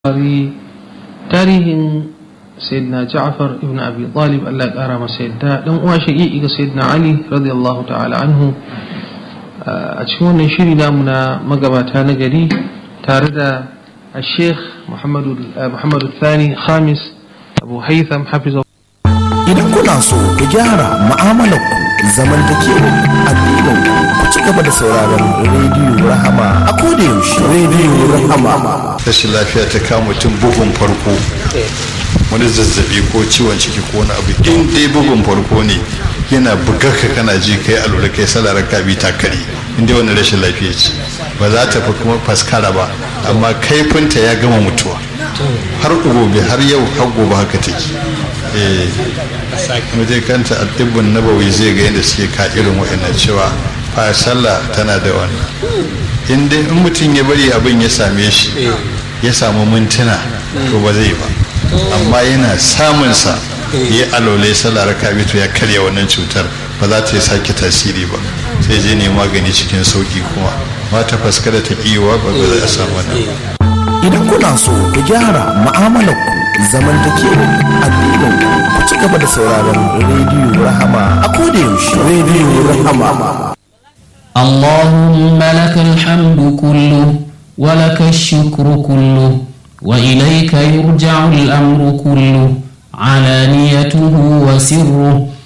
Bukhari tarihin Sayyidina Ja'far ibn Abi Talib Allah ya kara masa yadda dan uwa shaqiqi ga Sayyidina Ali radiyallahu ta'ala anhu a cikin wannan shiri namu na magabata na gari tare da Sheikh Muhammadu Muhammadu Thani Khamis Abu Haytham hafizahu Idan kuna so ku gyara mu'amalar ku zamantakewa addinin ku ci gaba da sauraron rediyo Rahama a koda yaushe rediyo Rahama rashin lafiya ta kama mutum bugun farko wani zazzabi ko ciwon ciki ko wani abu in dai bugun farko ne yana bugar ka kana ji kai alura kai salarar ka bi takari in dai wani rashin lafiya ce ba za ta fi kuma faskara ba amma kaifinta ya gama mutuwa har gobe har yau har gobe haka take eh muje kanta addibbin nabawi zai ga yadda suke ka irin wa'annan cewa fa sallah tana da wannan in dai in mutum ya bari abin ya same shi ya samu mintuna to ba zai ba amma yana samunsa ya alole sallah raka to ya karya wannan cutar ba za ta yi sake tasiri ba sai je ne magani cikin sauki kuma ba ta faskara ta kiwa ba ba za a samu wannan Idan kuna so ku gyara mu'amalar ku zamantakewa addinin ku ci gaba da sauraron rediyo Rahama a koda yaushe rediyo Rahama اللهم لك الحمد كله ولك الشكر كله وإليك يرجع الأمر كله علانيته وسره